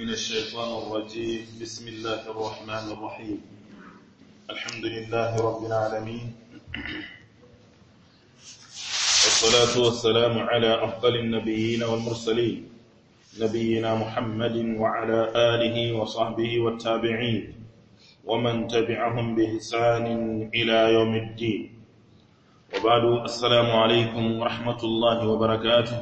من الشيطان الرجيم بسم الله الرحمن الرحيم الحمد لله رب العالمين والصلاة والسلام على أفضل النبيين والمرسلين نبينا محمد وعلى آله وصحبه والتابعين ومن تبعهم بإحسان إلى يوم الدين وبعد السلام عليكم ورحمة الله وبركاته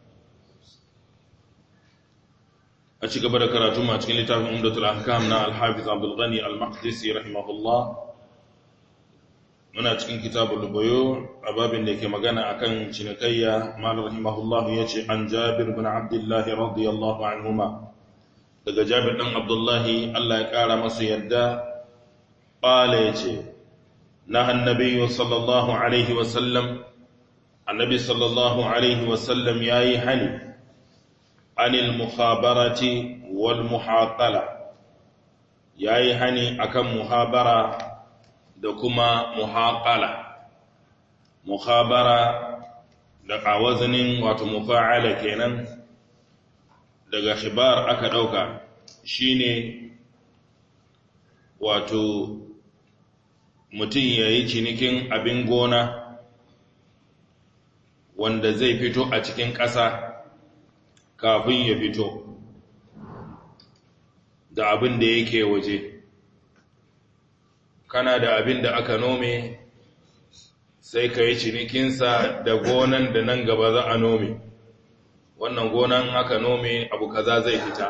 a ci gaba da karatu ma cikin littafin umdatul ahkam na al-hafiz abdul ghani al-maqdisi rahimahullah muna cikin kitabul buyu a babin da yake magana akan cinikayya mal rahimahullah yace an jabir bin abdullah radiyallahu anhuma daga jabir dan abdullahi Allah ya kara masa yadda qala yace na annabi sallallahu alaihi wa sallam annabi sallallahu alaihi wa sallam yayi hani anil mukhabarati wal muhaqala yayi hani akan muhabara da kuma muhaqala muhabara da kawazanin wato mufa'ala kenan daga khibar aka dauka shine wato mutum yayi cinikin abin gona wanda zai fito a cikin ƙasa kafin ya fito da abin da yake waje kana da abin da aka nome sai ka yi cinikinsa da gonan da nan gaba za a nome wannan gonan aka nome abu kaza zai fita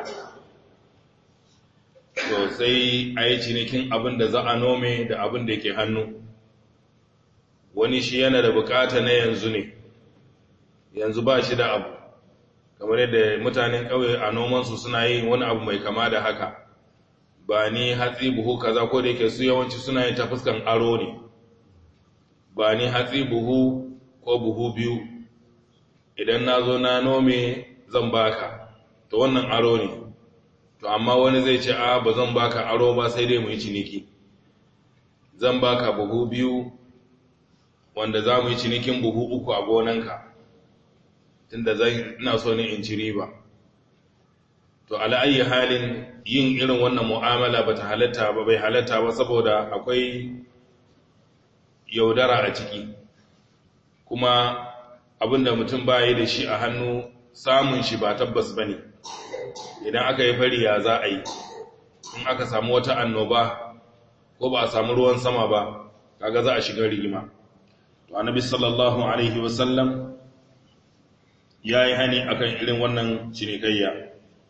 to sai a yi cinikin abin da za a nome da abin da ke hannu wani shi yana da bukata na yanzu ne yanzu ba shi da abu kamar yadda mutanen ƙauye a nomansu suna yin wani abu mai kama da haka ba ni hatsi buhu kaza ko da yake su yawanci suna yin ta fuskan aro ne ba ni hatsi buhu ko buhu biyu idan na zo na nome zan baka to wannan aro ne to amma wani zai ce a ba zan baka aro ba sai dai mu yi ciniki zan baka buhu biyu wanda za mu yi cinikin buhu uku a gonanka tunda zai ina so ne in ci riba to ala ayi halin yin irin wannan mu'amala bata halatta ba bai halatta ba saboda akwai yaudara a ciki kuma abinda mutum baya da shi a hannu samun shi ba tabbas bane idan aka yi fari ya za a yi in aka samu wata annoba ko ba a samu ruwan sama ba kaga za a shiga rigima to annabi sallallahu alaihi wasallam ya yi hani akan irin wannan cinikayya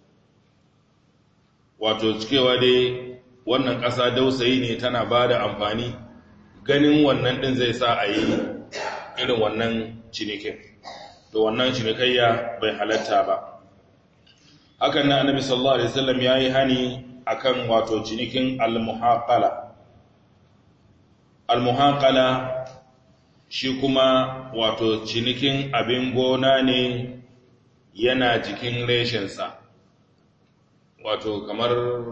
wato cikewa dai wannan ƙasa dausayi ne tana ba da amfani ganin wannan ɗin zai sa a yi irin wannan cinikin to wannan cinikayya bai halatta ba hakan na annabi sallallahu alaihi wasallam ya yi hani akan wato cinikin al-muhaqala al-muhaqala shi kuma wato cinikin abin gona ne yana jikin reshensa wato kamar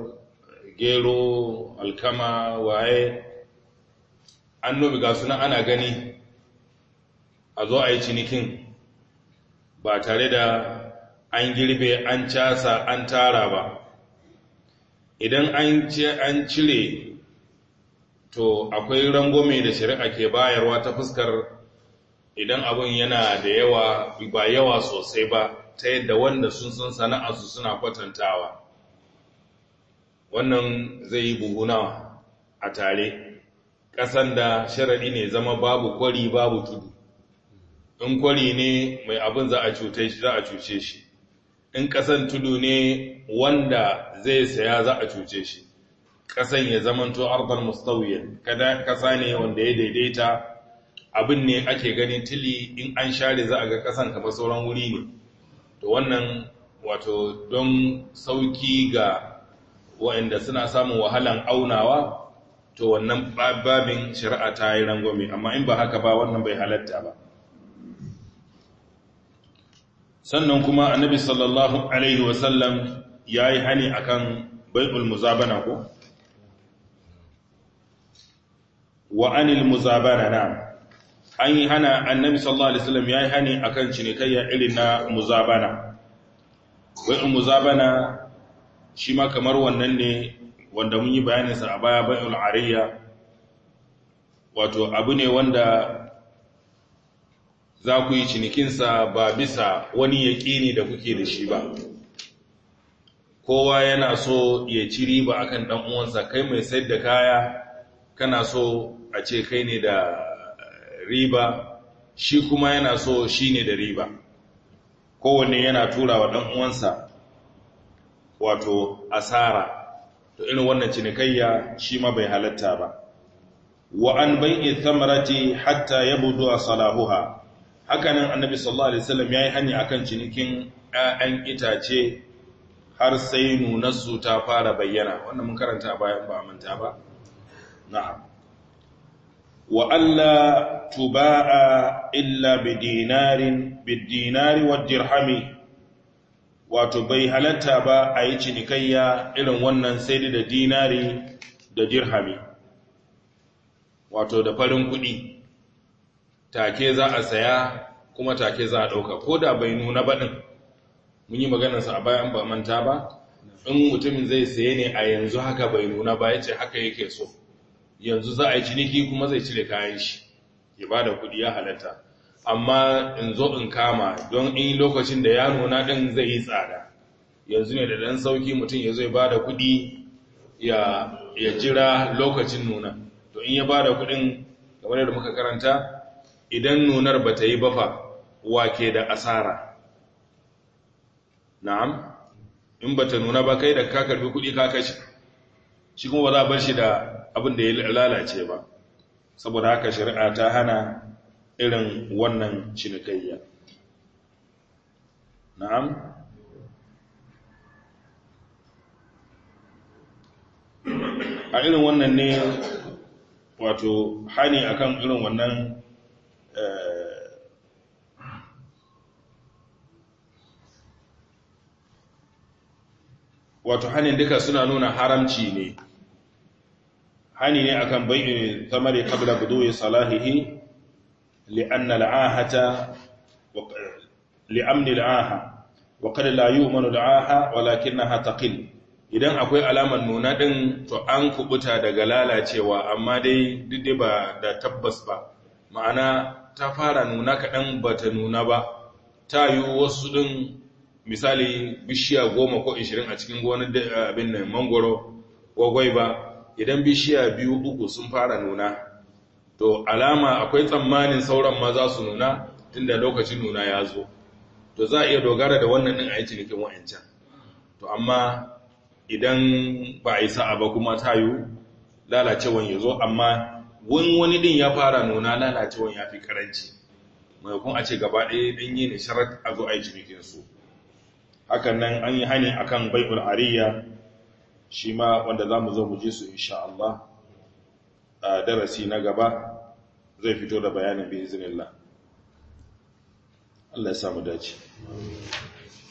gero alkama waye an nomi ga suna ana gani a zo a yi cinikin ba tare da an girbe an casa an tara ba idan an cire to akwai rangwame da shari'a ke bayarwa ta fuskar idan abin yana da yawa ba yawa sosai ba ta yadda wanda sun san sana'arsu suna kwatantawa wannan zai yi buhunawa a tare ƙasan da sharaɗi ne zama babu kwari babu tudu in kwari ne mai abin za a cuce shi za a cuce shi in ƙasan tudu ne wanda zai saya za a cuce shi ƙasan ya zamanto ardar mustawiyan kada ƙasa ne wanda ya daidaita abin ne ake ganin tili in an share za a ga ƙasan kamar sauran wuri ne to wannan wato don sauki ga waɗanda suna samun wahalan aunawa to wannan babin shari'a ta yi rangwame amma in ba haka ba wannan bai halatta ba sannan kuma annabi sallallahu alaihi wasallam ya yi hani akan bai'ul muzabana ko wa anil muzabana na an yi hana annabi sallallahu alaihi wasallam ya yi hani akan cinikayya irin na muzabana bai'ul muzabana shi ma kamar wannan ne wanda mun yi bayaninsa a baya bai'ul ariya wato abu ne wanda za ku yi cinikinsa ba bisa wani yaƙini da kuke da shi ba kowa yana so ya ci riba akan dan uwansa kai mai sayar da kaya kana so a ce kai ne da riba shi kuma yana so shi ne da riba kowanne yana tura wa dan uwansa wato asara to irin wannan cinikayya shi ma bai halatta ba wa an bai'i thamarati hatta yabdu salahuha hakanan annabi sallallahu alaihi wasallam yayi hanya akan cinikin ƴaƴan itace har sai nunarsu ta fara bayyana wannan mun karanta bayan ba manta ba na'am wa alla tuba'a illa bidinarin bidinari wa dirhami wato bai halatta ba a yi cinikayya irin wannan sai da dinari da dirhami wato da farin kuɗi take za a saya kuma take za a ɗauka ko da bai nuna baɗin mun yi maganarsa a bayan ba manta ba in mutumin zai saye ne a yanzu haka bai nuna ba ya ce haka yake so yanzu za a yi ciniki kuma zai cire kayan shi ya ba da kuɗi ya halatta amma in zo in kama don in lokacin da ya nuna ɗin zai yi tsada yanzu ne da ɗan sauki mutum ya zai ba da kuɗi ya jira lokacin nuna to in ya ba da kuɗin kamar yadda muka karanta idan nunar ba ta yi bafa wake da asara na'am in ba ta nuna ba kai da ka karbi kuɗi ka kashi shi kuma ba za a bar shi da abin da ya lalace ba saboda haka shari'a ta hana irin wannan cinikayya na'am a irin wannan ne wato hani akan irin wannan wato hanin duka suna nuna haramci ne hani ne akan bai'in tamari qabla budu'i salahihi li'anna al'ahata li'amni al'aha wa qad la yu'manu al'aha walakinaha taqil idan akwai alaman nuna din to an kubuta daga lalacewa amma dai duk ba da tabbas ba ma'ana ta fara nuna kaɗan ba ta nuna ba ta yi wasu ɗin misali bishiya goma ko ishirin a cikin gonar abin nan mangoro gwagwai ba idan bishiya biyu uku sun fara nuna to alama akwai tsammanin sauran ma za su nuna tunda lokacin nuna ya zo to za a iya dogara da wannan ɗin a yi cinikin wa'ancan to amma idan ba a yi sa'a ba kuma ta yi lalacewan ya zo amma wani wani ɗin ya fara nuna lalacewan ya fi karanci maimakon a ce gaba ɗaya ɗin yi ne sharar a zo a yi cinikinsu hakan nan an yi hani akan bai'ul ariya shi ma wanda za mu zo mu ji su insha Allah a darasi na gaba zai fito da bayanin bi izinillah Allah ya samu dace